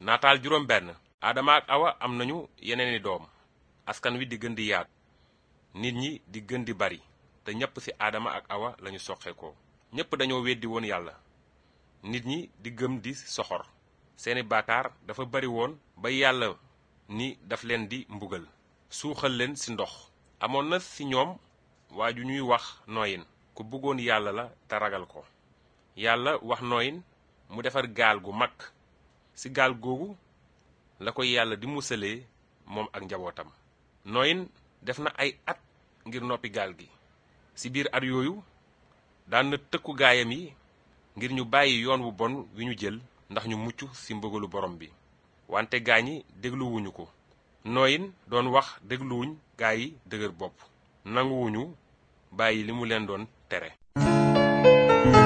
naataal juróom benn aadama ak awa am nañu yeneeni doom askan wi di gën di yaatu nit ñi di gën di bari te ñépp ci aadama ak awa lañu soqeekoo ñépp dañoo weddi woon yàlla nit ñi di gëm di soxor seeni baakaar dafa bari woon ba yàlla ni daf leen di mbugal suuxal leen ci ndox amoon na ci ñoom waa ju ñuy wax nooyin ku bëggoon yàlla la te ragal ko yàlla wax nooyin mu defar gaal gu mag ci gaal googu la ko yàlla di musalee moom ak njabootam nooyin def na ay at ngir noppi gaal gi ci biir at yooyu daan na tëkku gaayam yi ngir ñu bàyyi yoon wu bon wi ñu jël ndax ñu mucc ci mbëgalu borom bi wante gaañi dégluwuñu ko nooyin doon wax dégluwuñ gaa yi dëgër bopp nanguwuñu bàyyi li mu leen doon tere